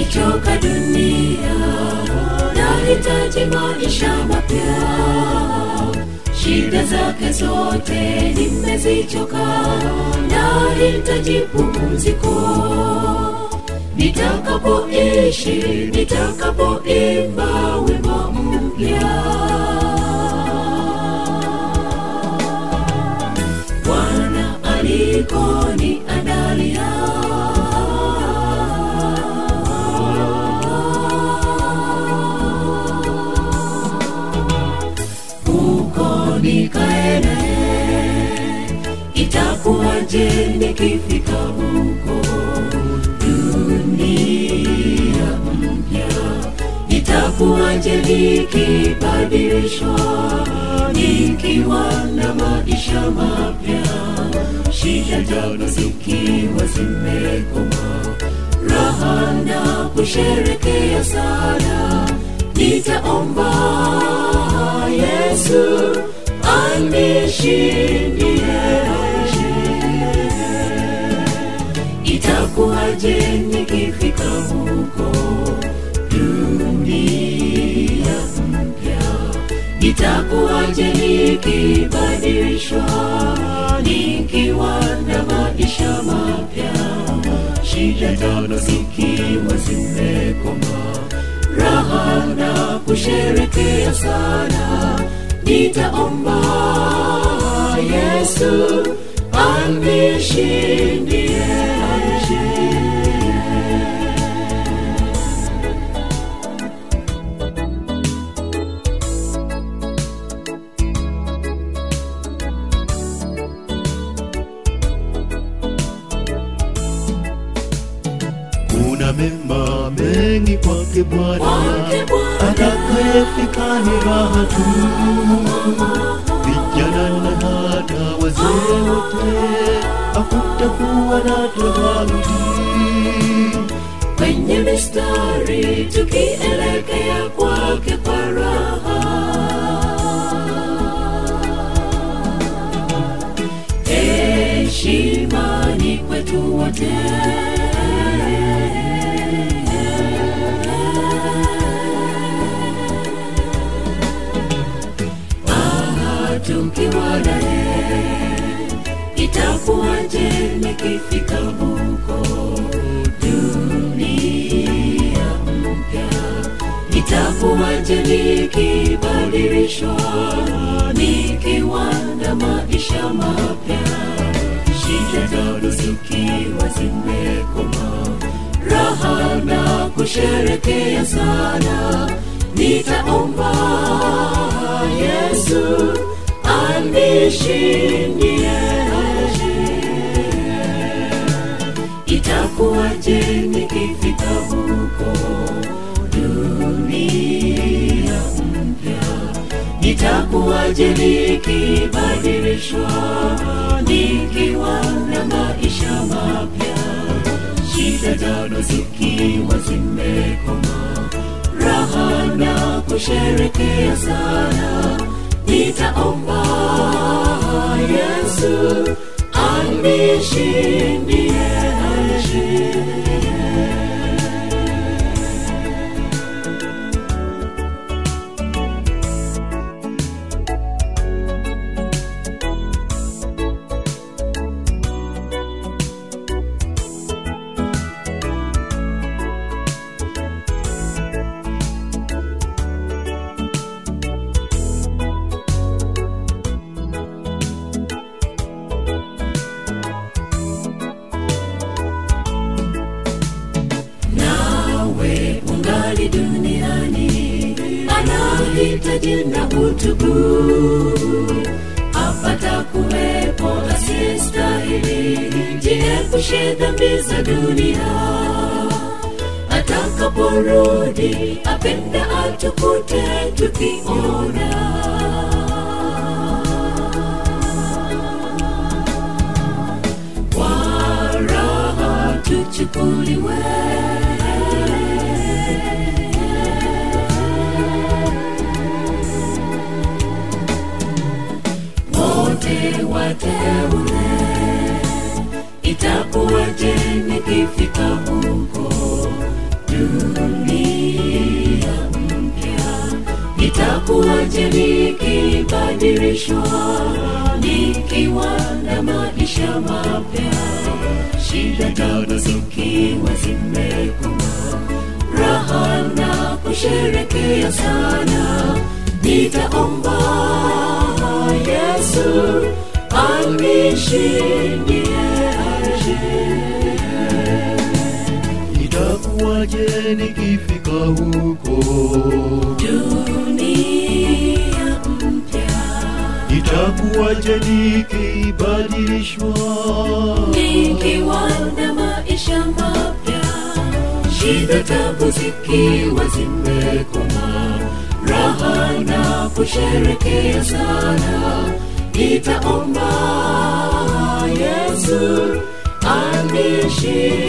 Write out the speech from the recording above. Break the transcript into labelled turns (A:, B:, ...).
A: nimechoka dunia nahitaji maisha mapya shida zake zote nimezichoka nahitaji pumziko nitakapoishi nitakapoimba wimbo mpya bwana alikoni andalia huko nikaene itakuwaje nikifika huko dunia mpya itakuwaje nikibadilishwa nikiwa na maisha mapya shida jana zikiwa zimekoma raha na kusherekea sana nitaomba yesu anishindie itakuwaje nikifika huko dunia mpya itakuwaje nikibadilishwa nikiwa na maisha mapya shida tano zikiwa zimekoma raha na kusherekea sana nitaomba yesu anishindie
B: kuna mema mengi kwake Bwana,
A: Kwake Bwana.
B: atakayefika ni raha tu. Vijana na hata wazee wote, hakutakuwa na tofauti.
A: kwenye mistari tukielekea kwake kwa raha heshimani kwetu wote Ah, tukiwa naye itakuwaje nikifika huko dunia mpya itakuwaje nikibadilishwa nikiwa na maisha mapya shida tano zikiwa zimekoma raha na kusherekea sana nitaomba yesu anishindie itakuwaje nikifika huko dunia mpya itakuwaje nikibadilishwa nikiwa na maisha mapya shida tano zikiwa zimekoma raha na kusherekea sana nitaomba yesu anishindie nawe ungali duniani anahitaji na utubu apata kuwepo asiyestahili jiepushe dhambi za dunia atakaporudi apenda atukute tukiona kwa raha tuchukuliwe wote wateule itakuwaje nikifika huko juu nikibadilishwa nikiwa na maisha mapya shida tano zikiwa zimekoma raha na kusherekea sana nitaomba yesu anishindie aje
B: itakuwaje nikifika huko
A: dunia mpya
B: itakuwaje nikibadilishwa
A: nikiwa na maisha mapya shida tabu zikiwa zimekoma raha na kusherekea sana nitaomba yesu anishie